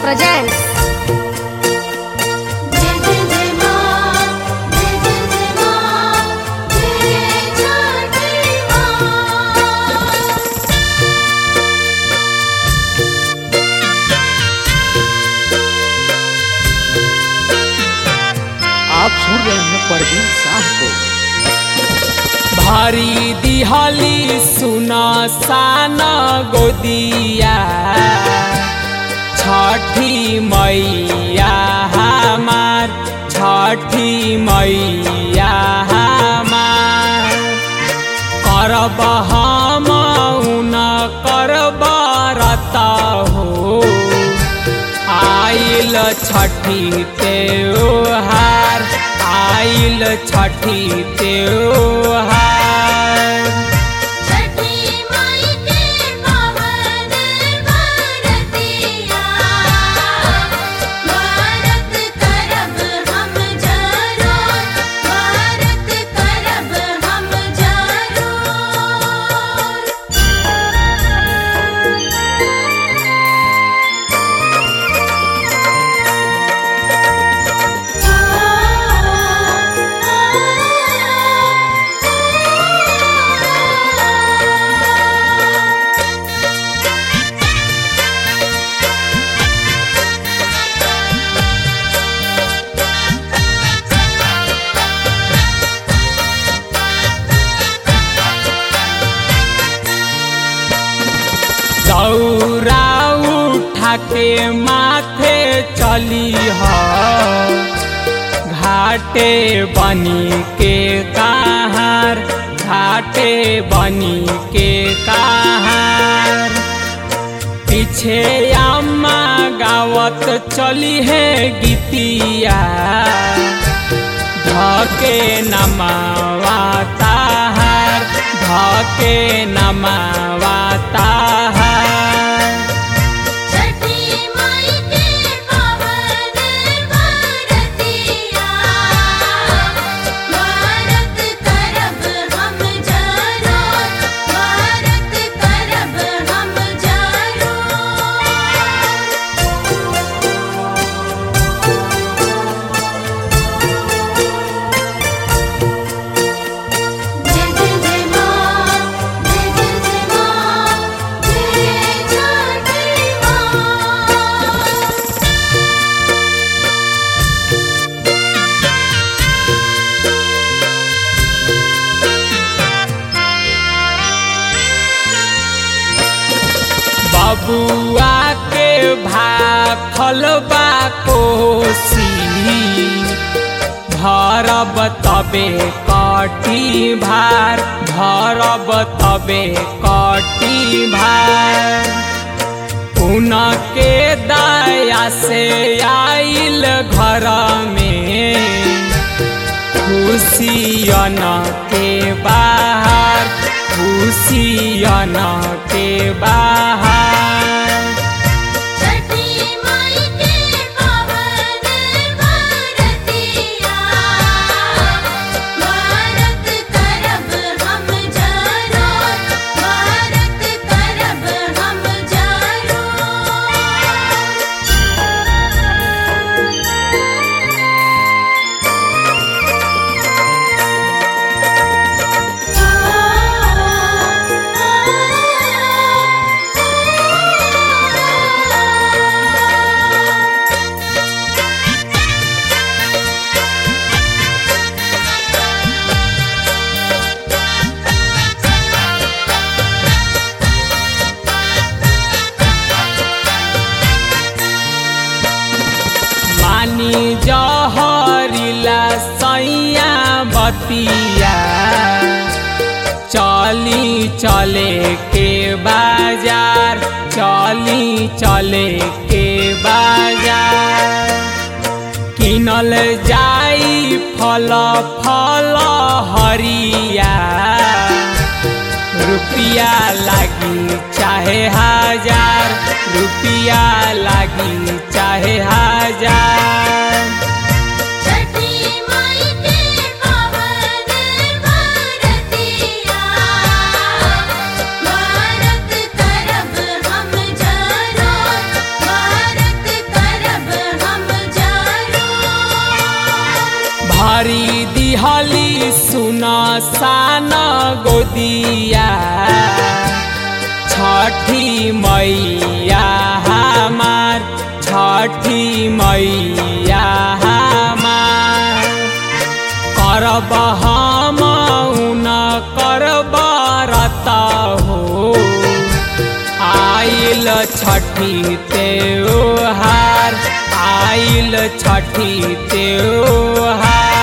presents जय जय जय मां जय जय जय मां जय छठी मां आप सुन रहे हैं परवीन शाह को भारी दिहली सुना साना गोदिया छठी मैया हमार छठी मैया हमार करब हम उन करब रता हो आइल छठी त्योहार आइल छठी त्योहार छठी माई के पावन बरतिया भारत करब हम जरूर भारत करब हम जरूर दौरा उठा के माथे चली ह घाटे बनी के कहार घाटे बनी के कहार पीछे अम्मा गावत चली है गीतिया धके नमावा ताहार धके नमावा ताहार छठी माई के पावन बरतिया भारत करब हम जरूर भारत करब हम जरूर जय जय जय मां जय जय जय मां जय छठी मां बबुआ के भाखल बा कोसी भरब तबे कटी भार भरब तबे कटी भार उनके दया से आइल घर में खुशियन के बाहर खुशियन के बाहर छठी माई के पावन बरतिया भारत करब हम जरूर भारत करब हम जरूर मानी जहरिला सैया बतिया चली चले के बाजार चली चले के बाजार किनल जाई फल फल हरिया रुपिया लागी चाहे हजार रुपिया लागी चाहे हजार छठी माई के पावन बरतिया भारत करब हम जरूर भारत मैया छठी मैया हमार छठी मैया हमार करब हम न करब रत हो आइल छठी त्योहार आइल छठी त्योहार